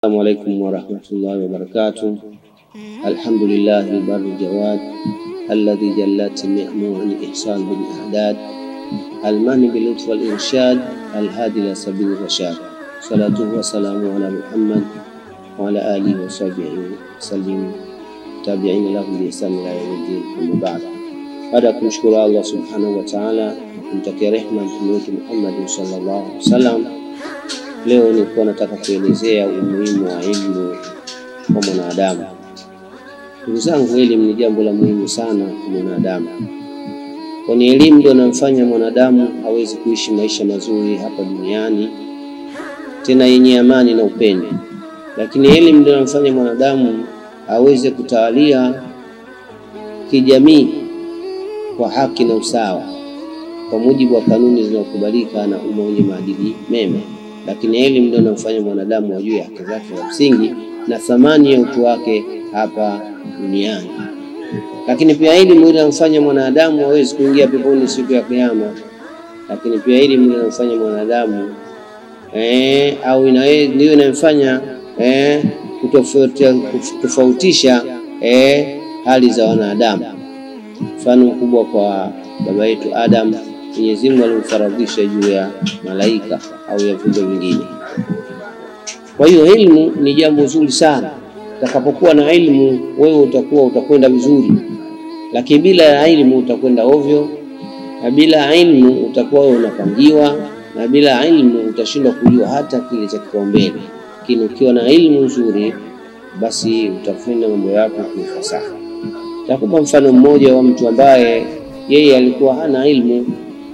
Assalamu alaikum warahmatullahi wabarakatuh. Alhamdulillahi lbari ljawad alladhi jallat ni'mu an ihsan bil i'dad almani bil lutf wal irshad alhadi ila sabili rashad salatuhu wassalamu ala Muhammad wa ala alihi wa sahbihi wasallim tabiina lahu bi ihsan ila yaumiddin amma ba'd. Baada ya kumshukuru Allah subhanahu wa ta'ala na kumtakia rehma mtume wetu Muhammad sallallahu alaihi wasallam Leo nilikuwa nataka kuelezea umuhimu wa elimu kwa mwanadamu. Ndugu zangu, elimu ni jambo la muhimu sana kwa mwanadamu, kwani elimu ndio inamfanya mwanadamu aweze kuishi maisha mazuri hapa duniani, tena yenye amani na upendo. Lakini elimu ndio inamfanya mwanadamu aweze kutawalia kijamii kwa haki na usawa, kwa mujibu wa kanuni zinazokubalika na umma wenye maadili mema lakini elimu ndio inamfanya mwanadamu ajue haki zake za msingi na thamani ya utu wake hapa duniani. Lakini pia elimu ndio inamfanya mwanadamu aweze kuingia peponi siku ya Kiyama. Lakini pia elimu ndio inamfanya mwanadamu eh, au ndio inamfanya eh, kutofautisha eh, hali za wanadamu. Mfano mkubwa kwa baba yetu Adam Mwenyezi Mungu alimfaradhisha juu ya malaika au ya viumbe vingine. Kwa hiyo elimu ni jambo zuri sana. Utakapokuwa na elimu, wewe utakuwa utakwenda vizuri, lakini bila ya elimu utakwenda ovyo, na bila elimu utakuwa wewe unapangiwa, na bila elimu utashindwa kujua hata kile cha kipaumbele. Lakini ukiwa na elimu nzuri, basi utafanya mambo yako kwa ufasaha. Takupa mfano mmoja wa mtu ambaye yeye alikuwa hana elimu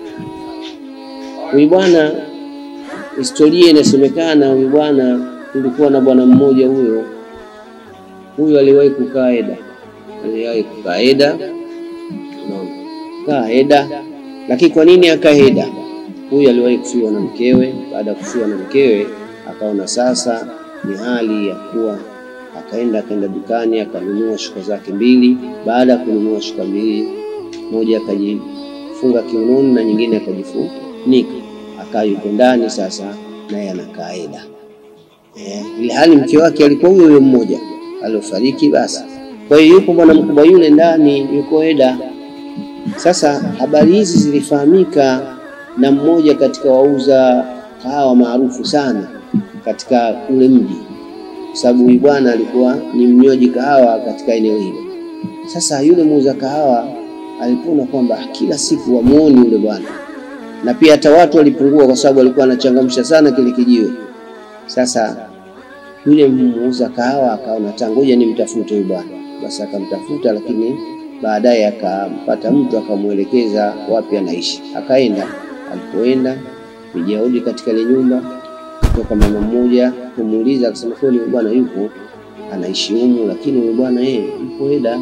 Huyu bwana, historia inasemekana, huyu bwana, kulikuwa na bwana mmoja huyo huyo aliwahi kukaa Eda, aliwahi kukaa Eda, unaona, kaa Eda. Lakini kwa nini akaa Eda? Huyu aliwahi kufiwa na mkewe. Baada ya kufiwa na mkewe, akaona sasa ni hali ya kuwa, akaenda akaenda dukani akanunua shuka zake mbili. Baada ya kununua shuka mbili, moja akajifunga kiunoni na nyingine akajifunika akaa yuko ndani sasa, naye anakaa Eda eh, ile hali mke wake alikuwa huyo huyo mmoja aliofariki. Basi kwa hiyo yupo bwana mkubwa yule ndani yuko Eda. Sasa habari hizi zilifahamika na mmoja katika wauza kahawa maarufu sana katika ule mji, kwa sababu huyu bwana alikuwa ni mnywaji kahawa katika eneo hilo. Sasa yule muuza kahawa alipoona kwamba kila siku wamuoni yule bwana na pia hata watu walipungua, kwa sababu alikuwa anachangamsha sana kile kijiwe. Sasa yule muuza kahawa akaona tangoja nimtafute huyu bwana, basi akamtafuta, lakini baadaye akampata mtu akamwelekeza wapi anaishi. Akaenda, alipoenda kujaudi katika ile nyumba, kutoka mama mmoja kumuuliza, akasema kweli huyu bwana yupo anaishi humu, lakini huyu bwana yeye yupo Eda.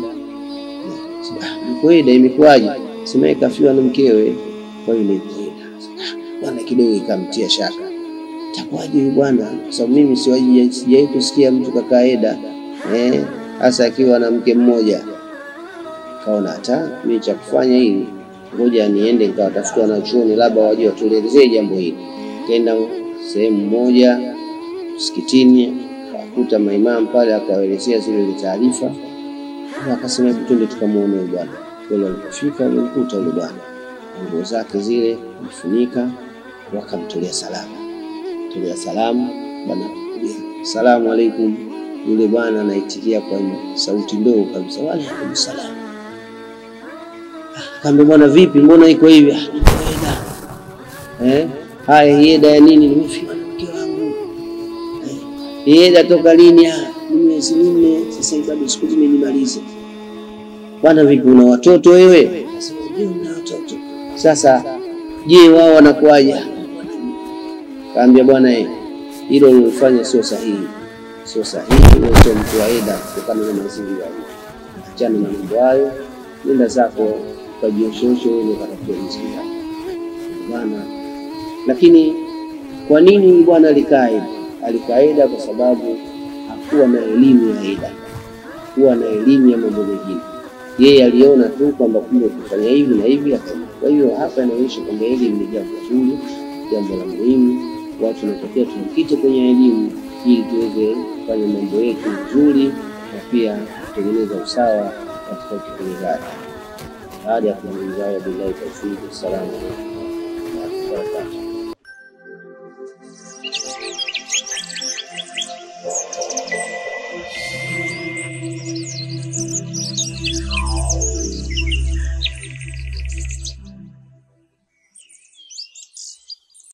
Yupo Eda, imekuwaje? Sema kafiwa na mkewe, kwa hiyo bwana kidogo ikamtia shaka, takuwaje huyu bwana? Kwa sababu mimi sijawahi kusikia mtu kakaa Eda eh, hasa akiwa na mke mmoja. Kaona hata mimi cha kufanya hili, ngoja niende nikawatafuta wanachuoni, labda waje watuelezee jambo hili. Kenda sehemu moja msikitini, akakuta maimamu pale, akawaelezea zile taarifa, akasema hebu twende tukamwone huyu bwana. Kweli walipofika walimkuta yule bwana nguo zake zile kufunika, wakamtolea salamu, tolea salamu bwana, salamu alaikum. Yule bwana anaitikia kwa sauti ndogo kabisa, wa alaikum salam. Kaambia bwana, vipi, mbona iko hivi? Eda eh, haya eda ya nini? Nimefiwa na mke wangu. Eda toka lini? Ni miezi minne sasa, bado siku zimenimaliza. Bwana, vipi, una watoto wewe? Ndio, na watoto sasa je, wao wanakuaje? Kaambia bwana, hilo ulilofanya sio sahihi, sio sahihi. Wewe sio mtu wa Eda kutokana na mazingira hayo. Achana na mambo hayo, nenda zako ukajioshooshe wewe ukatafuta riziki bwana. Lakini kwa nini bwana alikaa Eda? Alikaa Eda kwa sababu hakuwa na elimu ya Eda, hakuwa na elimu ya mambo mengine. Yeye aliona tu kwamba kumbe kufanya hivi na hivi kwa hiyo hapa inaonyesha kwamba elimu ni jambo zuri, jambo la muhimu. Watu wanatakiwa tujikite kwenye elimu ili tuweze tufanye mambo yetu vizuri na pia kutengeneza usawa katika utekelezaji. Baada ya kuzungumza hayo, billahi tawfiki, assalamu alaikum warahmatullahi wabarakatuh.